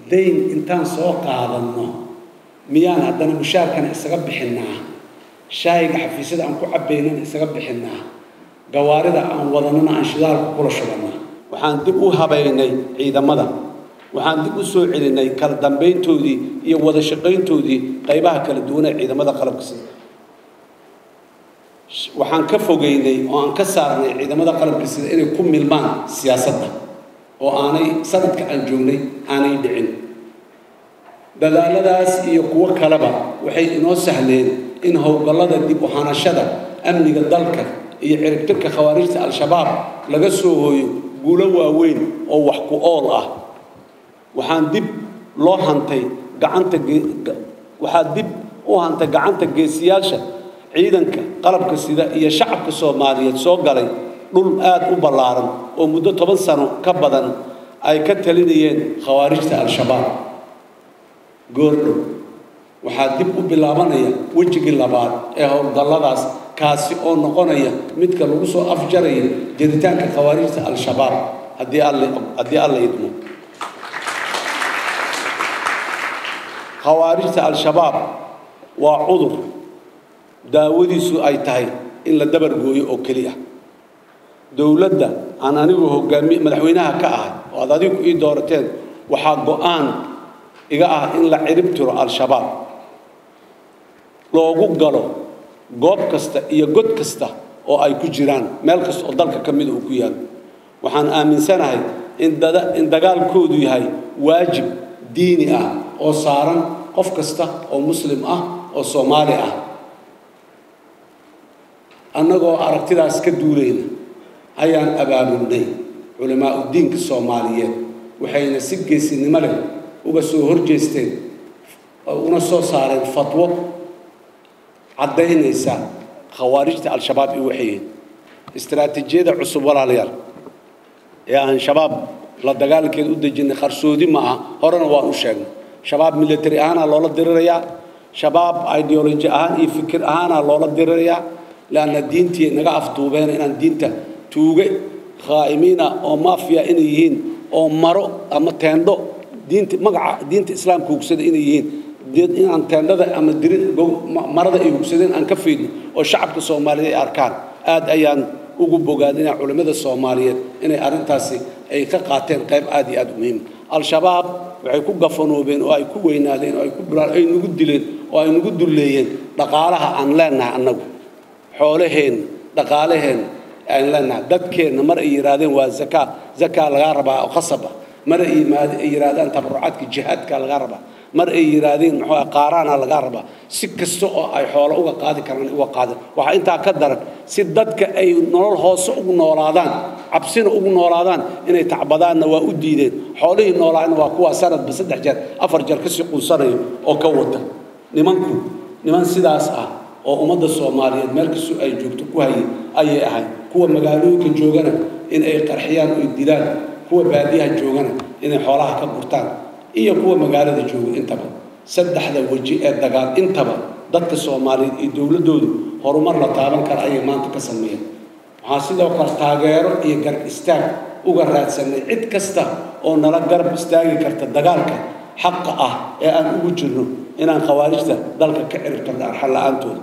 dayn intaan soo qaadanno miyaan haddana mushaarkana isaga bixinnaa shaayiga xafiisyada aan ku cabbaynana isaga bixinnaa gawaarida aan wadanana aan shidaalka kula shubannaa waxaan dib u habaynay ciidamada waxaan dib u soo celinay kala dambayntoodii iyo wada shaqayntoodii qaybaha kala duwan ee ciidamada qalabka sida waxaan ka fogeynay oo aan ka saarnay ciidamada qalabka sida inay ku milmaan siyaasadda oo aanay sanadka aan joognay aanay dhicin dadaaladaas iyo kuwo kaleba waxay inoo sahleen in howlgallada dib u hanashada amniga dalka iyo ciribtirka khawaarijta al-shabaab laga soo hooyo guulo waaweyn oo wax ku ool ah waxaan dib loo hantay gacanta waxaa dib u hantay gacanta geesiyaasha ciidanka qalabka sida iyo shacabka soomaaliyeed soo galay dhul aad u ballaaran oo muddo toban sano ka badan ay ka talinayeen khawaarijta al-shabaab goordhow waxaa dib u bilaabanaya wejigii labaad ee howlgalladaas kaasi oo noqonaya midka lagu soo afjaraya jiritaanka khawaarijta al-shabaab haddii alle haddii alla idmo khawaarijta al-shabaab waa cudur daawadiisu ay tahay in la dabar gooyo oo keliya dowladda aan anigu hogaami madaxweynaha ka ahay oo aad adigu ii doorateen waxaa go-aan iga ah in la cirib tiro al-shabaab loogu galo goob kasta iyo god kasta oo ay ku jiraan meel kasta oo dalka ka mida uu ku yaalo waxaan aaminsanahay in dada in dagaalkoodu yahay waajib diini ah oo saaran qof kasta oo muslim ah oo soomaali ah annagoo aragtidaas ka duulayna ayaan abaabulnay culimaa udiinka soomaaliyeed waxayna si geesinimo leh uga soo horjeesteen una soo saareen fatwo caddaynaysa khawaarijta al-shabaab i waxayihiin istaraatiijiyada cusub walaalayaal ee aan shabaab la dagaalankeeda u dejinay qarsoodi ma aha horena waan u sheegnay shabaab military ahaanaa loola dirirayaa shabaab ideology ahaan iyo fikir ahaanaa loola dirirayaa leanna diintii naga afduubeen inaan diinta tuuge khaa'imiina oo maafiya inay yihiin oo maro ama teendho diinta magaca diinta islaamka hugsada inay yihiin inaan teendhada ama dirin marada ay hugsadeen aan ka fiidno oo shacabka soomaaliyeed ay arkaan aad ayaan ugu bogaadinaa culimmada soomaaliyeed inay arrintaasi ay ka qaateen qayb aad iyo aad u muhiima al-shabaab waxay ku gafanoobeen oo ay ku weynaadeen oo ay ku ay nagu dileen oo ay nagu dulleeyeen dhaqaalaha aan leenahay annagu xoolaheenna dhaqaalaheenna aan leenahay dadkeenna mar ay yidhaahdeen waa zakaa zakaa lagaa rabaa oo khasab ah mar ay yidhaahdaan tabarucaadka jihaadka lagaa rabaa mar ay yidhaahdeen muxuu qaaraana lagaa rabaa si kasta oo ay xoolo uga qaadi karaan uga qaadin waxaa intaa ka daran si dadka ay nolol hoose ugu noolaadaan cabsina ugu noolaadaan inay tacbadaanna waa u diideen xoolihii noolaana waa kuwaa sanadba saddex jeer afar jeer kasii qunsanayo oo ka wata nimanku niman sidaas ah oo ummadda soomaaliyeed meel kastoo ay joogto ku hayay ayay ahayd kuwa magaalooyinka joogana in ay qarxiyaan oy dilaan kuwa baadiyaha joogana inay xoolaha ka gurtaan iyo kuwa magaalada jooga intaba saddexda weji ee dagaal intaba dadka soomaaliyeed iyo dowladdoodu horumar la taaban kara ayay maanta ka sameeyeen waxaan sidoo kale taageero iyo garab istaag uga raadsanay cid kasta oo nala garab istaagi karta dagaalka xaqa ah ee aan ugu jirno inaan khawaarijta dalka ka ciribtarno arxan la-aantooda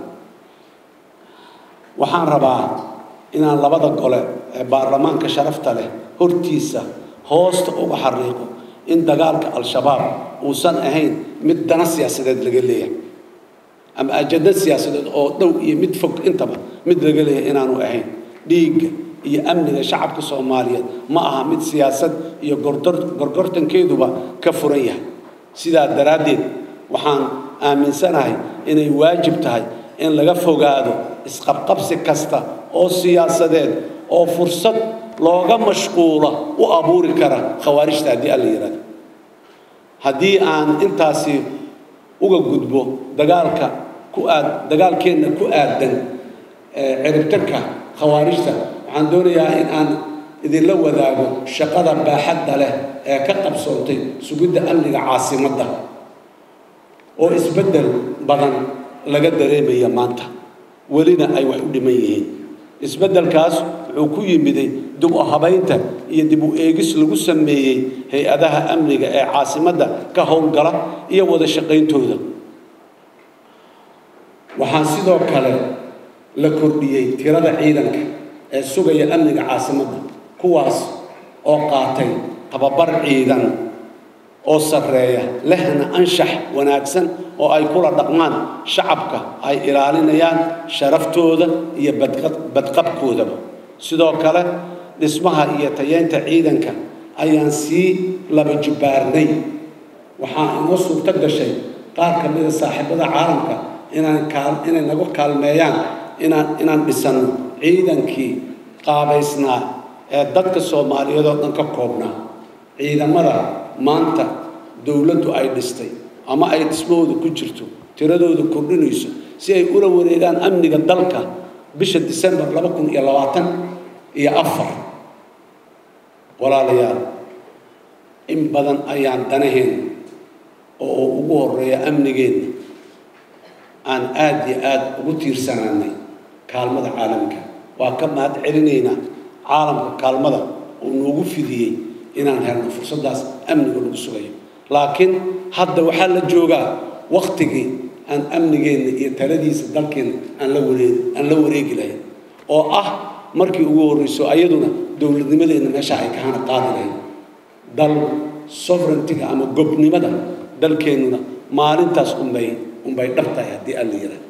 waxaan rabaa inaan labada gole ee baarlamaanka sharafta leh hortiisa hoosta uga xariiqo in dagaalka al-shabaab uusan ahayn mid dana siyaasadeed laga leeyahay ama ajado siyaasadeed oo dhow iyo mid fog intaba mid laga leeyahay inaanu ahayn dhiigga iyo amniga shacabka soomaaliyeed ma aha mid siyaasad iyo gorgortankeeduba ka furan yahay sidaa daraaddeed waxaan aaminsanahay inay waajib tahay in laga fogaado isqabqabsi kasta oo siyaasadeed oo fursad looga mashquula u abuuri kara khawaarijta haddii alla yidhahdo haddii aan intaasi uga gudbo dagaalka ku aad dagaalkeenna ku aadan ciribtirka khawaarijta waxaan doonayaa in aan idinla wadaago shaqada baaxadda leh ee ka qabsoontay sugidda amniga caasimadda oo isbeddel badan laga dareemaya maanta welina ay wax u dhiman yihiin isbeddelkaas wuxuu ku yimiday dib u habaynta iyo dib u eegis lagu sameeyey hay-adaha amniga ee caasimadda ka howlgala iyo wada shaqayntooda waxaan sidoo kale la kordhiyey tirada ciidanka ee sugaya amniga caasimadda kuwaas oo qaatay tababar ciidan oo sarreeya lehna anshax wanaagsan oo ay kula dhaqmaan shacabka ay ilaalinayaan sharaftooda iyo badqabkoodaba sidoo kale dhismaha iyo tayeynta ciidanka ayaan sii laba jibbaarnay waxaa inoo suurto gashay qaar ka mida saaxiibada caalamka inaan inay nagu kaalmeeyaan inaan inaan dhisanno ciidankii qaabaysnaa ee dadka soomaaliyeed oo dhan ka koobnaa ciidamada maanta dowladdu ay dhistay ama ay dhismahooda ku jirto tiradooda kordhinayso si ay ula wareegaan amniga dalka bisha disembar laba kun iyo labaatan iyo afar walaalayaal in badan ayaan danaheenna oo ugu horeeya amnigeenna aan aada iyo aada ugu tiirsanaanay kaalmada caalamka waa ka mahad celinaynaa caalamka kaalmada uu noogu fidiyey inaan helno fursaddaas amniga lagu sugayo laakiin hadda waxaa la joogaa waktigii aan amnigeenna iyo taladiisa dalkeenna aan la wareeg aan la wareegi lahayn oo ah markii ugu horreyso ayaduna dowladnimadeenna meesha ay kahana qaadi lahayn dal sovereigntiga ama gobnimada dalkeennuna maalintaas unbay unbay dhabtahay haddii aan la yidhaah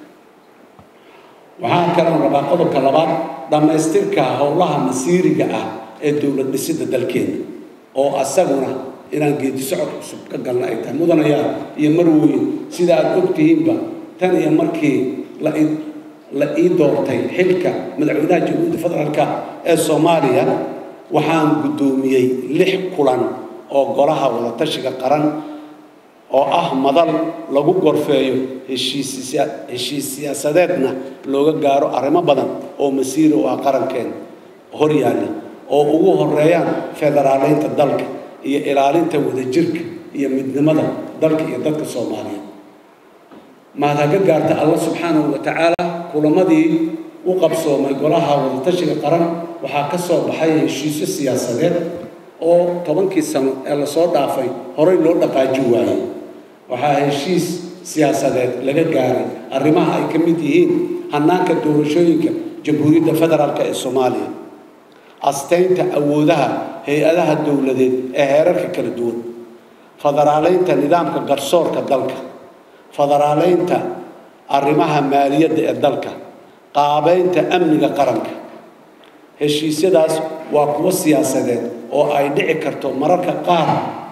waxaa kaloo rabaa qodobka labaad dhammaystirka howlaha masiiriga ah ee dowlad dhisidda dalkeenna oo asaguna inaan geedi socod cusub ka galna ay tahay mudanayaa iyo marweyn sida aad og tihiinba tan iyo markii la la ii doortay xilka madaxweynaha jamhuuriyadda federaalka ee soomaaliya waxaan guddoomiyey lix kulan oo golaha wadatashiga qaran oo ah madal lagu gorfeeyo heshiis heshiis siyaasadeedna looga gaaro arrimo badan oo masiiri u ah qarankeen hor yaalla oo ugu horeeyaan federaaleynta dalka iyo ilaalinta wadajirka iyo midnimada dalka iyo dadka soomaaliyeed mahad haga gaarta allah subxaanahu wa tacaala kulamadii u qabsoomay golaha wadatashiga qaran waxaa ka soo baxay heshiisyo siyaasadeed oo tobankii sano ee lasoo dhaafay horey loo dhaqaaji waayey waxaa heshiis siyaasadeed laga gaaray arrimaha ay ka mid yihiin hannaanka doorashooyinka jamhuuriyadda federaalk ee soomaaliya astaynta awoodaha hay-adaha dowladeed ee heerarka kala duwan federaaleynta nidaamka garsoorka dalka federaaleynta arrimaha maaliyadda ee dalka qaabeynta amniga qaranka heshiisyadaas waa kuwo siyaasadeed oo ay dhici karto mararka qaar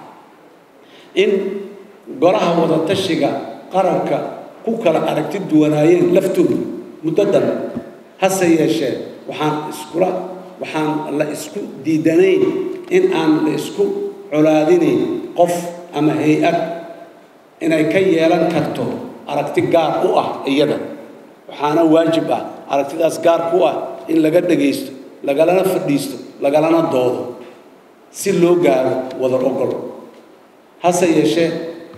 in golaha wadatashiga qaranka ku kala aragti duwanaayeen laftooda muddadan hase yeeshee waxaan iskula waxaan la isku diidanayn in aan la isku colaadinayn qof ama hay-ad inay ka yeelan karto aragti gaar u ah iyada waxaana waajib ah aragtidaas gaar ku ah in laga dhagaysto lagalana fadhiisto lagalana doodo si loo gaaro wada ogol hase yeeshee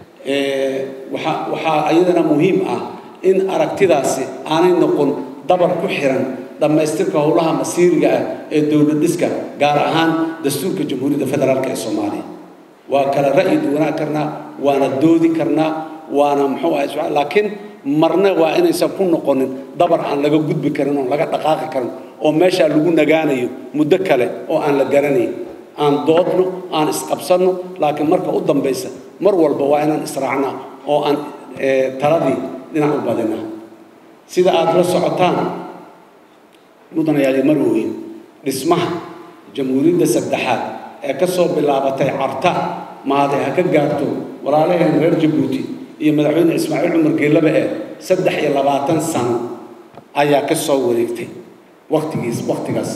waxa waxaa iyadana muhiim ah in aragtidaasi aanay noqon dabar ku xiran dhammaystirka howlaha masiiriga ah ee dowlad dhiska gaar ahaan dastuurka jamhuuriyadda federaalk ee soomaaliya waa kala ra'yi duwanaan karnaa waana doodi karnaa waana muxuu ahay su laakiin marna waa inaysan ku noqonin dabar aan laga gudbi karin oon laga dhaqaaqi karin oo meeshaa lagu nagaanayo muddo kale oo aan la garanayn aan doodno aan isqabsanno laakiin marka u dambaysa mar walba waa inaan israacnaa oo aan taladii dhinac u badinaa sida aada la socotaan mudanayaali marweyn dhismaha jamhuuriyadda saddexaad ee ka soo bilaabatay carta mahade ha ka gaarto walaalaheen reer jabuuti iyo madaxweyne ismaaciil cumar geellaba ee saddex iyo labaatan sano ayaa ka soo wareegtay waqtigiis waqtigaas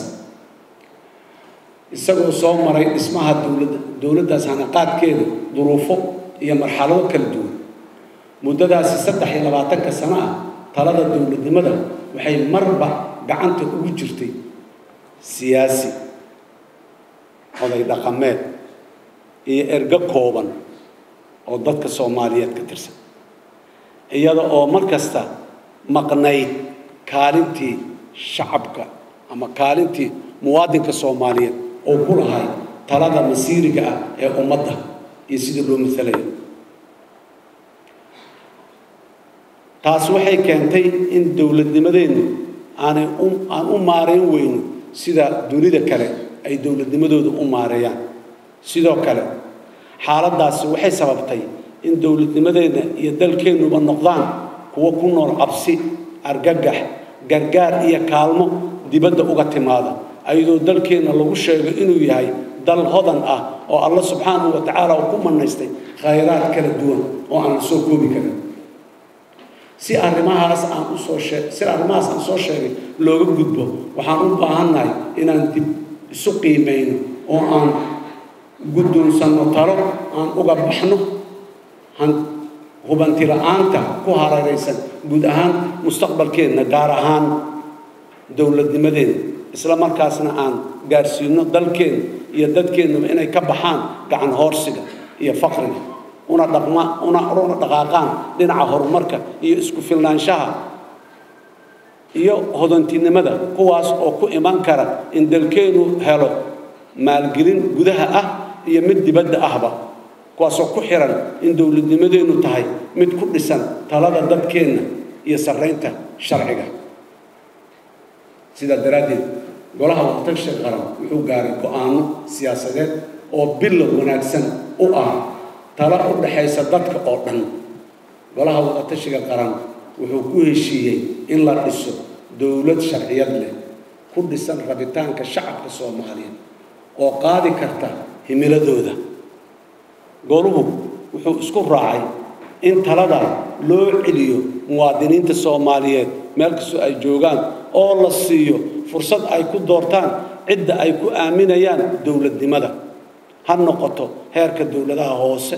isagoo soo maray dhismaha dowladda dowladdaas hanaqaadkeeda duruufo iyo marxalado kala duwan muddadaasi saddex iyo labaatanka sano ah talada dowladnimada waxay marba gacanta ugu jirtay siyaasi oday dhaqameed iyo ergo kooban oo dadka soomaaliyeed ka tirsan iyada oo mar kasta maqnayd kaalintii shacabka ama kaalintii muwaadinka soomaaliyeed oo ku lahay talada masiiriga ah ee ummadda iyo sidii loo matalayo taas waxay keentay in dowladnimadeennu aanay aan u maarayn weyno sida dunida kale ay dowladnimadooda u maareeyaan sidoo kale xaaladdaasi waxay sababtay in dowladnimadeenna iyo dalkeennuba noqdaan kuwo ku nool cabsi argagax gargaar iyo kaalmo dibadda uga timaada ayadoo dalkeenna lagu sheego inuu yahay dal hodan ah oo alla subxaanahu wa tacaala uu ku manaystay khayraad kala duwan oo aan la soo koobi karin si arrimahaas aan usoo shee si arrimahaas aan soo sheegay looga gudbo waxaan u baahannahay inaan dib isu qiimayno oo aan guddoonsanno talo aan uga baxno hubanti la-aanta ku hareeraysan guud ahaan mustaqbalkeenna gaar ahaan dowladnimadeenna isla markaasna aan gaarsiino dalkeenna iyo dadkeennuba inay ka baxaan gacan hoorsiga iyo faqriga una dhaqma una una dhaqaaqaan dhinaca horumarka iyo isku filnaanshaha iyo hodantinimada kuwaas oo ku iman kara in dalkeennu helo maalgelin gudaha ah iyo mid dibadda ahba kuwaasoo ku xiran in dowladnimadeennu tahay mid ku dhisan talada dadkeenna iyo sarraynta sharciga sidaa daraaddeed golaha waqtasha qaran wuxuu gaaray go-aano siyaasadeed oo bilow wanaagsan u ah tala u dhaxaysa dadka oo dhan golaha waqtashiga qaran wuxuu ku heshiiyey in la dhiso dowlad sharciyad leh ku dhisan rabitaanka shacabka soomaaliyeed oo qaadi karta himiladooda goluhu wuxuu isku raacay in talada loo celiyo muwaadiniinta soomaaliyeed meel kastoo ay joogaan oo la siiyo fursad ay ku doortaan cidda ay ku aaminayaan dowladnimada ha noqoto heerka dowladaha hoose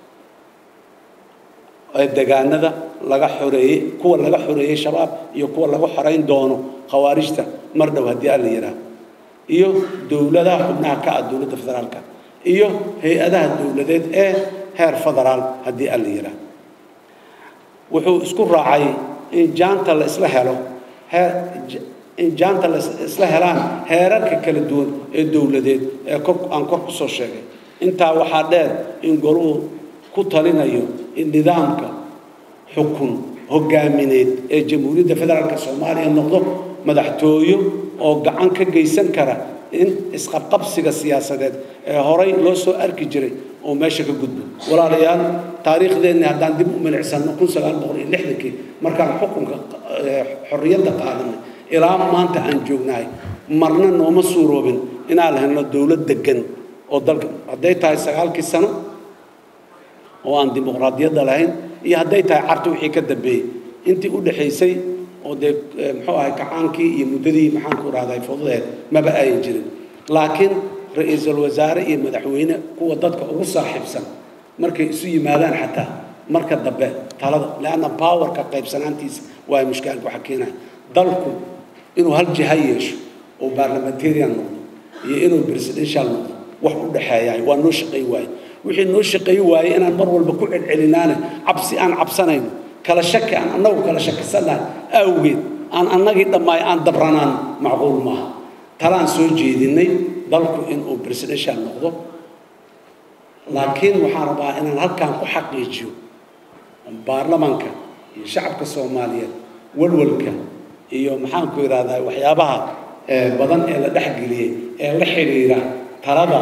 ee degaanada laga xoreeyey kuwa laga xoreeyey shabaab iyo kuwa lagu xorayn doono khawaarijta mar dhow haddii aan la yidhaah iyo dowladaha xubnaha ka ah dowladda federaalka iyo hay-adaha dowladeed ee heer federaal haddii aan la yidhaah wuxuu isku raacay in jaanta la isla helo heer in jaanta la isla helaan heerarka kala duwan ee dowladeed ee kor aan kor ku soo sheegay intaa waxaa dheer in goluhu ku talinayo in nidaamka xukun hogaamineed ee jamhuuriyadda federaalka soomaaliya noqdo madaxtooyo oo gacan ka geysan kara in isqabqabsiga siyaasadeed ee horay loo soo arki jiray oo meesha ka gudbo walaalayaal taariikhdeenni haddaan dib u milicsano kun sagaal boqol iyo lixdankii markaan xukunka xorriyadda qaadanay ilaa maanta aan joognahay marna nooma suuroobin inaan helno dowlad degan oo dalka hadday tahay sagaalkii sano oo aan dimuqraadiyadda lahayn iyo hadday tahay carta wixii ka dambeeyey intii u dhexaysay oo dee muxuu ahay kacaankii iyo muddadii maxaanku rahday fududeed maba ayan jirin laakiin ra-iisul wasaare iyo madaxweyne kuwa dadka ugu saaxiibsan markay isu yimaadaan xataa marka dambe talada leanna powerka qaybsanaantiisa waa mushkilad waxa keenaya dalku inuu hal jiha yeesho oo parliamentarian noqdo iyo inuu presidential noqdo wax u dhexeeyaay waa noo shaqayn waaye wixii noo shaqayn waaye inaan mar walba ku celcelinaane cabsi aan cabsanayno kala shaki aan annagu kala shakisanahay awgeed aan annagii dhammaay aan dabranaan macquul maaha talaan soo jeedinay dalku inuu presidential noqdo laakiin waxaan rabaa inaan halkaan ku xaqiijiyo baarlamanka iyo shacabka soomaaliyeed walwalka iyo maxaanku idhahdaa waxyaabaha badan ee la dhexgeliyey ee la xidhiira talada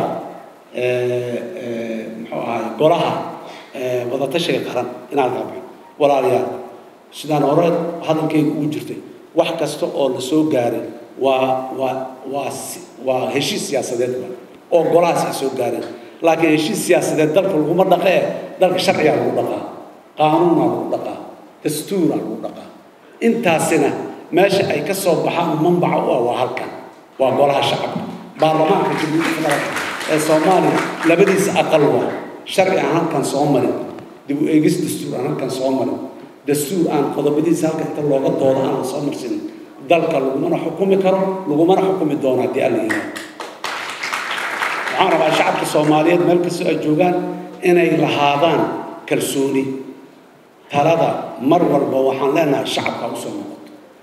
muxuu ahaay golaha wadatashiga qaran inaan ka baxo walaalayaal sidaan hore hadalkayga ugu jirtay wax kasta oo la soo gaaray waa waa waa waa heshiis siyaasadeed ba oo golahaas ay soo gaareen laakiin heshiis siyaasadeed dalka laguma dhaqee dalka sharcigaa lagu dhaqaa qaanuunaa lagu dhaqaa dastuuraa lagu dhaqaa intaasina meesha ay ka soo baxaan manbaca u ah waa halkan waa golaha shacabka baarlamaanka jamhuuriyadda federaalka ee soomaaliya labadiisa aqal waa sharci aan halkan soo marin dib u eegis dastuur aan halkan soo marin dastuur aan qodobadiisa halka inta looga doodo aan la soo marsin dalka lagumana xukumi karo lagumana xukumi doono haddii alla yidhaahdo waxaan rabaa shacabka soomaaliyeed meel kastoo ay joogaan inay lahaadaan kalsooni talada mar walba waxaan leenahay shacabka usoo noqoto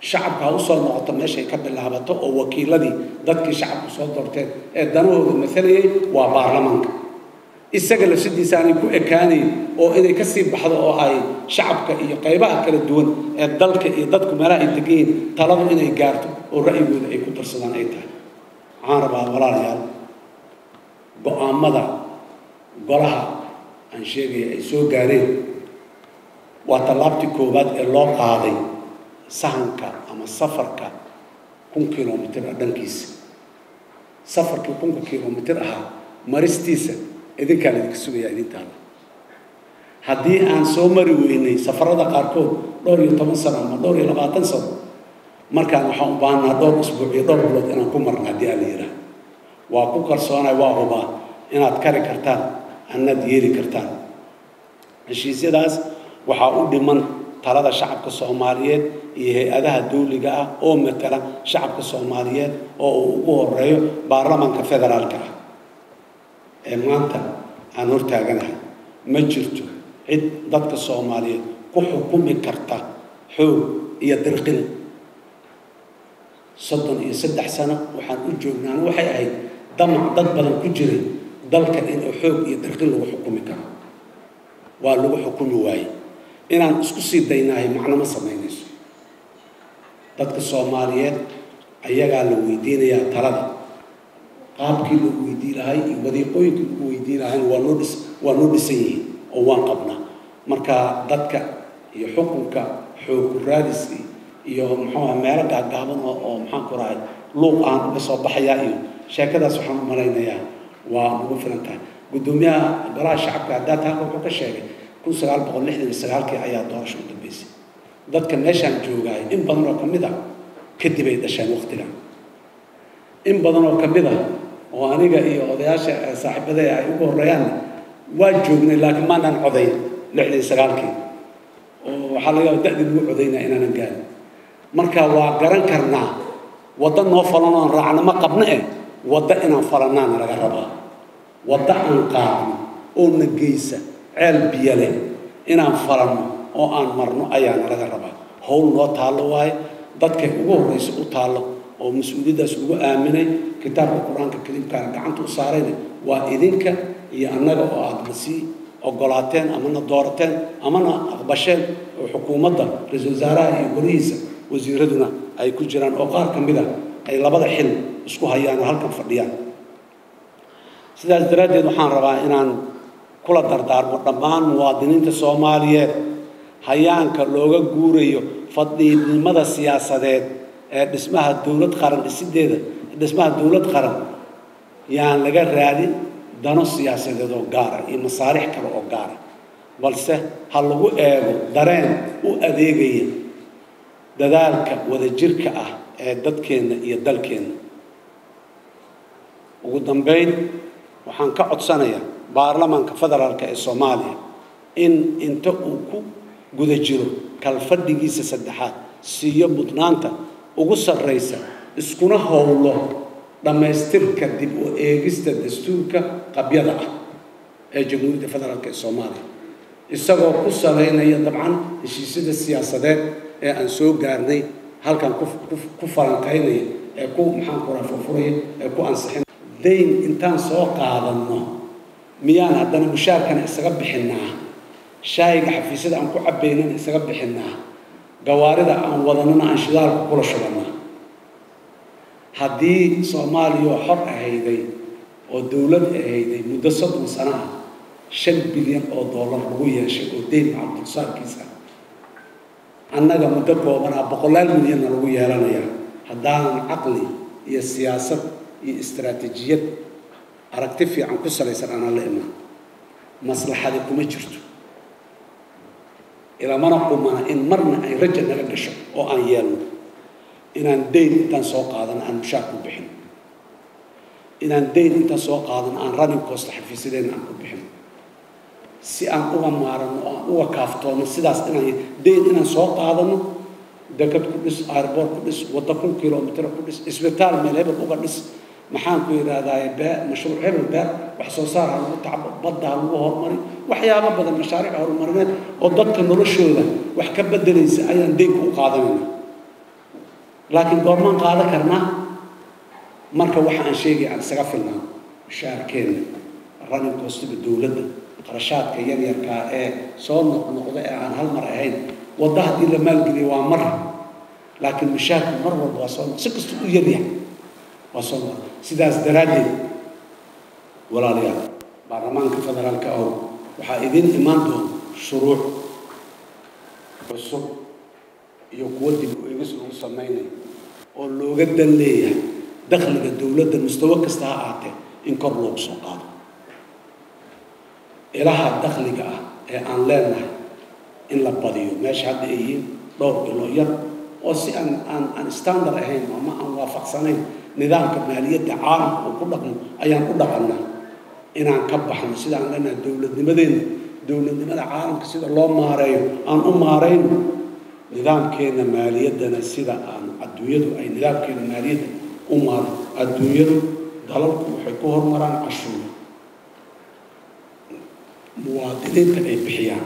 shacabka ha usoo noqoto meeshay ka bilaabato oo wakiiladii dadkii shacabku soo doorteen ee danahooda maalayay waa baarlamaanka isaga lafsidiisa aanay ku ekaanayn oo inay ka sii baxdo oo ay shacabka iyo qaybaha kala duwan ee dalka iyo dadku meelaha ay degan yihiin taladu inay gaarto oo ra'yigooda ay ku darsadaan ay tahay waxaan rabaa walaalayaal go-aamada golaha aan sheegaya ay soo gaareen waa tallaabtii koowaad ee loo qaaday sahanka ama safarka kun kilomitir ah dhankiisa safarkii kunka kilomitir ahaa maristiisa idinkaa laidinka sugayaa idintaada haddii aan soo mari weynay safarada qaarkood dhowr iyo toban sano ama dhowr iyo labaatan sano markaan waxaan u baahanaa dhowr isbuuc iyo dhowr bilood inaan ku marna haddii aan la yidhaah waa ku kalsoonay waa hubaa inaad kari kartaan annaad yeeli kartaan heshiisyadaas waxaa u dhiman talada shacabka soomaaliyeed iyo hay-adaha dawliga ah oo matala shacabka soomaaliyeed oo uu ugu horeeyo baarlamaanka federaalka ah ee maanta aan hortaaganahay ma jirto cid dadka soomaaliyeed ku xukumi karta xoog iyo dirqin soddon iyo saddex sano waxaan u joognaan waxay ahayd damac dad badan ku jiray dalka inuu xoog iyo dirqin lagu xukumi karo waa lagu xukumi waaye inaan isku sii daynahay macno ma samaynayso dadka soomaaliyeed ayagaa la weydiinayaa talada qaabkii lagu weydii lahay iyo wadiiqooyinkii lagu weydii lahayn waa noo dhis waa noo dhisan yihiin oo waan qabnaa marka dadka iyo xukunka xoog raadiski iyo muxuuha meelo gaagaaban oo oo maxaan ku rahay luuq aan uga soo baxayaa iyo sheekadaas waxaan u malaynayaa waa ugu filan tahay guddoomiyaha golaha shacabka haddaa taaka wuxuu ka sheegay kun sagaal boqol lixdan iyo sagaalkii ayaa doorasho u dambeysay dadka meeshaan joogaay in badan oo ka mid ah kadib ay dhasheen waqtigan in badan oo ka mid ah oo aniga iyo odayaasha saaxiibada ay ugu horeeyaan waa joognay laakiin maanaan codayn lixdan iyo sagaalkii oo waxaa laga yaaba da'dii lagu codaynaa inaanan gaarin marka waa garan karnaa waddo noo falan oon raacno ma qabno eh waddo inaan falannaana laga rabaa waddo aan qaadno oo na geysa ceel biyo leh inaan falanno oo aan marno ayaana laga rabaa howl noo taallo waaye dadkay ugu horraysa u taallo oo mas-uuliyaddaas ugu aaminay kitaabka qur-aanka kariimkaana gacanta u saarayna waa idinka iyo annaga oo aada na sii ogolaateen amana doorateen amana aqbasheen oo xukuumadda ra-iisul wasaaraha iyo golihiisa wasiiraduna ay ku jiraan oo qaar ka mid a ay labada xil isku hayaan oo halkan fadhiyaan sidaas daraaddeed waxaan rabaa inaan kula dardaarmo dhammaan muwaadiniinta soomaaliyeed hayaanka looga guurayo fadhiidnimada siyaasadeed ee dhismaha dowlad qaran dhisideeda dhismaha dowlad qaran yaan laga raadin dano siyaasadeed oo gaara iyo masaarix kale oo gaara balse ha lagu eego dareen u adeegaya dadaalka wadajirka ah ee dadkeenna iyo dalkeenna ugu dambayn waxaan ka codsanayaa baarlamaanka federaalka ee soomaaliya in inta uu ku guda jiro kalfadhigiisa saddexaad siiyo mudnaanta ugu sarraysa iskuna howlo dhammaystirka dib u eegista dastuurka qabyada ah ee jamhuuriyadda federaalk ee soomaaliya isagoo ku salaynaya dabcan heshiisyada siyaasadeed ee aan soo gaarnay halkan ku falanqaynaya ee ku maxaan kuraa furfuraya ee ku ansixin dayn intaan soo qaadanno miyaan haddana mushaarkana isaga bixinnaa shaayiga xafiisyada aan ku cabbaynana isaga bixinnaa gawaarida aan wadanana aan shidaalka kula shubannaa haddii soomaaliya xor ahayday oo dowlad ahayday muddo soddon sano ah shan bilyan oo dollar lagu yeeshay oo deyn macabdulsaarkiisa annaga muddo koobanaa boqolaal milyanna lagu yeelanayaa haddaanan caqli iyo siyaasad iyo istaraatiijiyad aragti fiican ku salaysan aanaan la imaan maslaxadi kuma jirto ilamana qumana in marna ay raja naga gasho oo aan yeelno inaan dayn intaan soo qaadano aan mushaar ku bixin inaan dayn intaan soo qaadano aan running cost xafiisyadeenna aan ku bixin si aan uga maarano oo aan uga kaaftoono sidaas inaan dayn inaan soo qaadano dekad ku dhis airboort ku dhis waddo kun kilomitr ku dhis isbitaal meel hebel uga dhis maxaan ku yidhaahdaa bee mashruuc hebel beer wax soo saar ha lagu tacbo badda ha lagu horumari waxyaabo badan mashaariic horumarineed oo dadka noloshooda wax ka bedelaysa ayaan deynka u qaadanayna laakiin goormaan qaadan karnaa marka waxa aan sheegay aan isaga filnaa mushaarkeenna running costiga dowladda qarashaadka yaryarkaa ee soo noqnoqda ee aan hal mar ahayn wadda haddii la maalgeliyo waa mar laakiin mushaarku mar walba waa soo si kasta u yaryahay waa soo noqda sidaas daraaddeed walaalayaal baarlamaanka federaalka oo waxaa idiin imaan doona shuruuc cusub iyo kuwo dib u eegis ugu samaynayo oo looga dan leeyahay dakhliga dowladda mustawo kasta ha ahaatee in kor loogu soo qaado ilaha dakhliga ah ee aan leenahay in la badiyo meesha hadda ay yihiin dhowr ilo yar oo si aan aan aan standard ahayn ama aan waafaqsanayn nidaamka maaliyadda caalamka uu ku dhaqmo ayaan u dhaqannaa inaan ka baxno sidaan leenahay dowladnimadeena dowladnimada caalamka sida loo maareeyo aan u maarayno nidaamkeena maaliyaddana sida aan adduunyadu ay nidaamkeena maaliyadda u maaro adduunyadu dalalku waxay ku horumaraan cashuur muwaadiniinta ay bixiyaan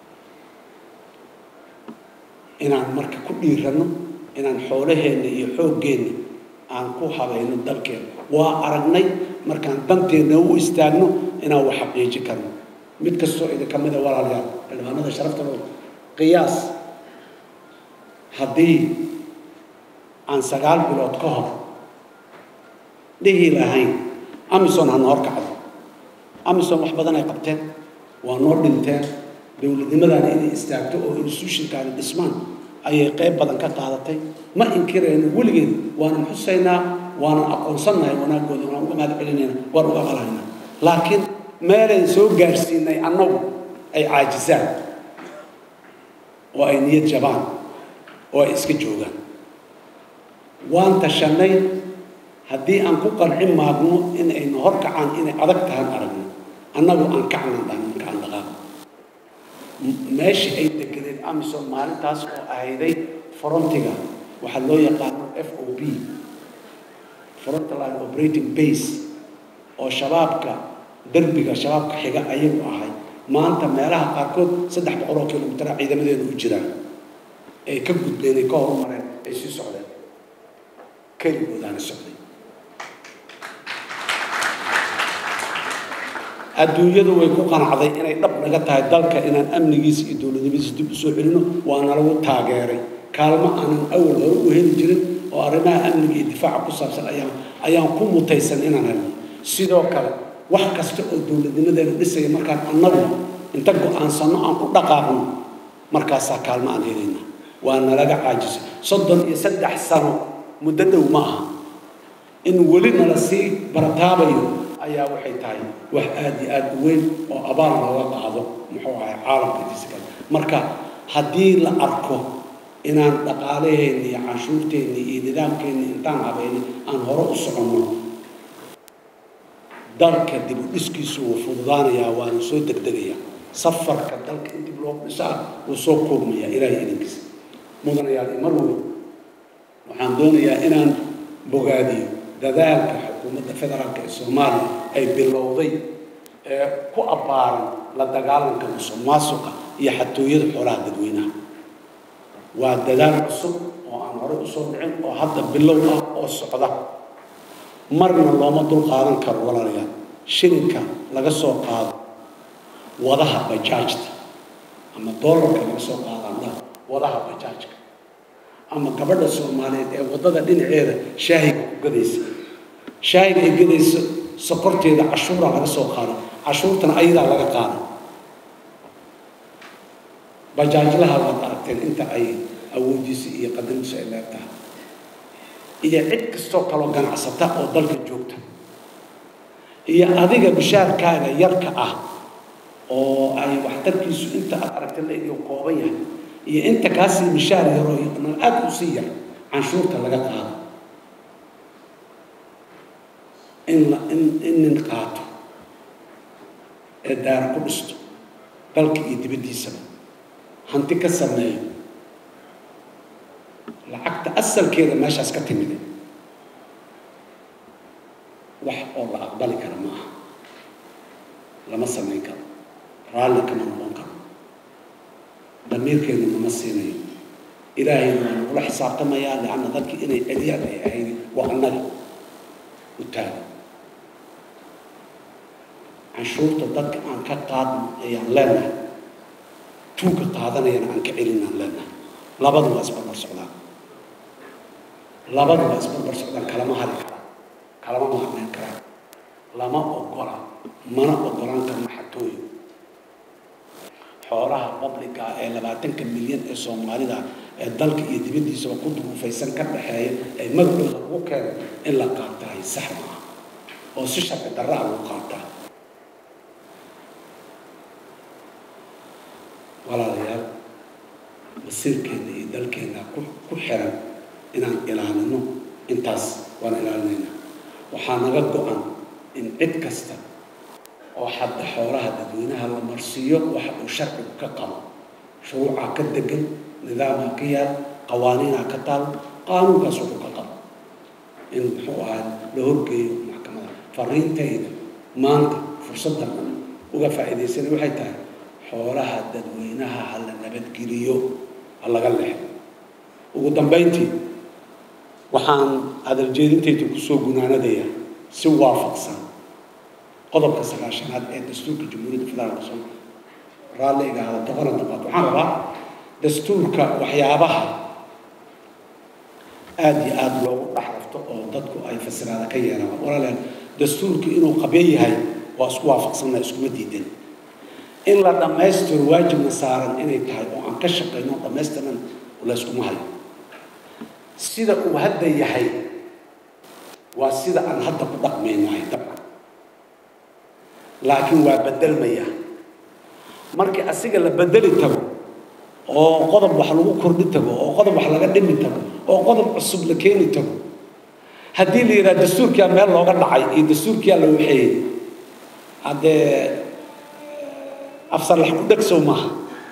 inaan marka ku dhiiranno inaan xoolaheenna iyo xooggeenna aan ku habayno dalkeena waa aragnay markaan danteenna u istaagno inaan wax xaqiiji karno mid kastoo idinka mida walaalayaal xildhibaanada sharafta loo qiyaas haddii aan sagaal bilood ka hor dhihi lahayn amison ha noor kacdo amison wax badan ay qabteen waa noo dhinteen dowladnimadana inay istaagto oo institutionkaani dhismaan ayay qayb badan ka qaadatay ma inkirayno weligeed waanan xusaynaa waanan aqoonsannahay wanaaggooda waan uga mahad celinayna waan uga qalaynaa laakiin meelayn soo gaarsiinay annagu ay caajisaan oo ay niyad jabaan oo ay iska joogaan waan tashanay haddii aan ku qancin maagno in ayna hor kacaan inay adag tahan aragno annagu aan kacnan dhahan marka aan dhaqaaqo meeshii ay degeneen amison maalintaas oo ahayday frontiga waxaa loo yaqaano f o b frontline operating base oo shabaabka derbiga shabaabka xiga ayagu ahay maanta meelaha qaarkood saddex boqol oo kilomitara ciidamadeedu u jiraan ay ka gudbeen ay ka horumareen ay sii socdeen keligoodaana socday adduunyadu way ku qanacday inay dhab naga tahay dalka inaan amnigiisa iyo dowladnimadiisa dib u soo celino waana lagu taageeray kaalmo aanan awal hore u heli jirin oo arrimaha amniga iyo difaaca ku saabsan ayaan ayaan ku mutaysan inaan helno sidoo kale wax kasta oo dowladnimadeena dhisaya markaan annagu inta go-aansanno aan ku dhaqaaqno markaasaa kaalmo aan helayna waa nalaga caajisay soddon iyo saddex sano muddo dhow ma aha in weli nala sii barataabayo ayaa waxay tahay wax aada iyo aada u weyn oo abaal looga qaado muxuu ahay caalamka intiisa kale marka haddii la arko inaan dhaqaalaheenni iyo canshuurteenni iyo nidaamkeenni intaan habayni aan hore u soconno dalka dib u dhiskiisu wuu fududaanayaa waana soo degdegayaa safarka dalka in dib loo dhisaa wuu soo koobmayaa ilaahay idinkiisa mudanayaal mar weli waxaan doonayaa inaan bogaadiyo dadaalka xukuumadda federaalka ee soomaaliya ay bilowday ee ku abbaaran la dagaalanka musuq maasuqa iyo xatooyada xoolaha dadweynaha waa dadaal cusub oo aan horey usoo dhicin oo hadda bilow ah oo socda marna looma dul qaadan karo walaalayaal shilinka laga soo qaado wadaha bajaajta ama doolarka laga soo qaado andhaha wadaha bajaajka ama gabadha soomaaliyeed ee waddada dhinaceeda shaahiga ku gadaysa shaahiga ay gadayso sokorteeda cashuuraa laga soo qaada cashuurtana ayadaa laga qaada bajaajlaha waad aragteen inta ay awoodiisa iyo qadarintiisu ay leeg tahay iyo cid kastoo kaloo ganacsata oo dalka joogta iyo adiga bishaarkaaga yarka ah oo ay waxtarkiisu inta aad aragta leegiyo kooban yahay iyo inta kaasii mishaar yaroo nan aad u sii yar canshuurta laga qaado in la in in nin qaato ee daara ku dhisto dalka iyo dibaddiisaba hanti ka sameeyo lacagta asalkeeda meeshaas ka timide wax oo la aqbali kara ma aha lama samayn karo raalli kama noqon karo damiirkeenu nama siinayo ilaahayna waa nagula xisaabtamayaa leanna dadkii inay celiyaan ay ahayd waa annaga u taagan canshuurta dadka aan ka qaadno ayaan leenahay tuugka qaadanayana aan ka celinaan leenahay labadu waa isbarbar socdaan labadu waa isbarbar socdaan kalama hari karaan kalama maarmeyn karaan lama ogola mana ogolaan karno xatooyo xoolaha babliga ee labaatanka milyan ee soomaalida ee dalka iyo dibaddiisaba ku duruufaysan ka dhexeeya ee magacooda lagu keeno in la qaatahay sax maaha oo si sharci darra a lagu qaataa walaalayaal masiirkeena iyo dalkeena ku ku xiran inaan ilaalino intaas waan ilaalinaynaa waxaa naga go-an in cid kasta oo xadda xoolaha dadweynaha la marsiiyo waxa uu sharcigu ka qabo shuruucaa ka degan nidaamaa ka yaal qawaaniinaa ka taal qaanuunkaas wuxuu ka qabo in muxuu ahaa la horgeeyo maxkamada fariintayda maanta fursaddan uga faa'iidaysanay waxay tahay xoolaha dadweynaha ha la nabadgeliyo ha laga leexdo ugu dambayntii waxaan hadaljeedintayda kusoo gunaanadaya si waafaqsan qodobka sagaashanaad ee dastuurka jamhuuriyadda federaalka soomaaliya raalli iga hada toqona dabaad waxaan rabaa dastuurka waxyaabaha aada iyo aada loogu dhex rafto oo dadku ay fasiraada ka yeelaan walaalayaal dastuurka inuu qabyo yahay waa isku waafaqsanna iskuma diidan in la dhammaystiro waajibna saaran inay tahay oo aan ka shaqayno dhammaystiran layskuma hayo sida uu hadda yahay waa sida aan hadda ku dhaqmaynahay dabcan laakiin waa bedelmaya markii asiga la bedeli tago oo qodob wax lagu kordhi tago oo qodob wax laga dhimi tago oo qodob cusub la keeni tago haddii la yidhaha dastuurkiyaa meel looga dhacay iyo dastuurkiyaa la waxeeyey haddee afsalax ku dheg sow maaha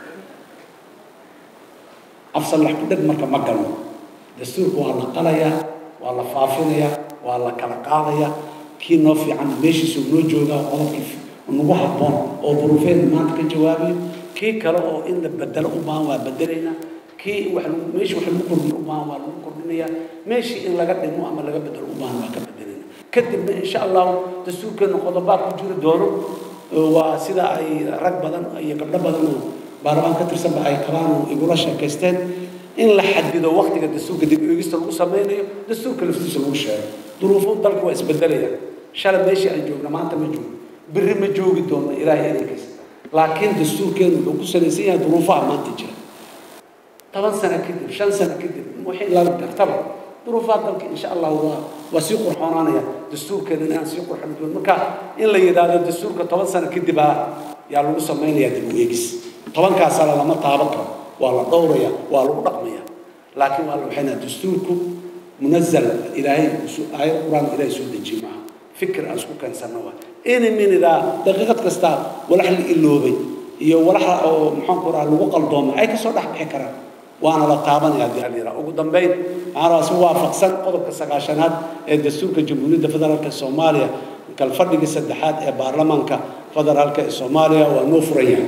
afsalax ku dheg marka ma galno dastuurka waa la qalayaa waa la faafinayaa waa la kala qaadayaa kii noo fiican meeshiisuu noo joogaa qodobkii nagu habboon oo duruufeedna maanta ka jawaabayo kii kale oo in la bedelo u baahan waa bedelaynaa kii wax lagu meeshii wax lagu kordhiyo u baahan waa lagu kordhinayaa meeshii in laga dhimo ama laga bedelo u baahan waa ka bedelaynaa kadibna insha allahu dastuurkeena qodobaad ku jiri doono waa sida ay rag badan iyo gabdho badan oo baarlamaan ka tirsanba ay qabaan oo igula sheekaysteen in la xadido waktiga dastuurka dib eegista lagu sameynayo dastuurka laftiisa lagu sheego duruufo dalka waa isbedelaya shalay meeshii aan joogna maanta ma joogno berri ma joogi doonno ilaahay idinkiisa laakiin dastuurkeenu wuxuu ku salaysan yahay duruufaha maanta jira toban sano kadib shan sano kadib wixii la gartaba duruufaha dalka insha allah waa waa sii qurxoonaanaya dastuurkeena inaan sii qurxin doon marka in la yidhaahdo dastuurka toban sano kadib ah yaa lagu samaynayaa dib u eegis tobankaas sano lama taaban karo waa la dhowraya waa lagu dhaqmaya laakiin waa la waxaynaa dastuurku munazal ilaahay aayad qur-aan ilaahay soo dejiye maaha fikir aan isku keensanno waa ini minidaa daqiiqad kasta walax la iloobay iyo walaxa oo maxaanku raha lagu qaldoomay ay kasoo dhex bixi karaan waana la taabanaya haddii aan yidhaha ugu dambayn waxaan rabaa si waafaqsan qodobka sagaashanaad ee dastuurka jamhuuriyadda federaalka soomaaliya kalfadhigii saddexaad ee baarlamaanka federaalka ee soomaaliya waa noo furan yahay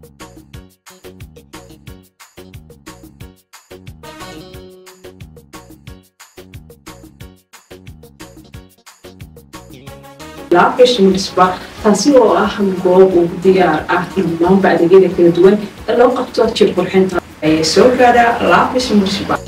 laabgashimisba taasi oo ah goob ugu diyaar ah in dhammaanba adeegyada kala duwan ee loo qabto jir qurxinta ayay soo gaadhaa laabgashimisba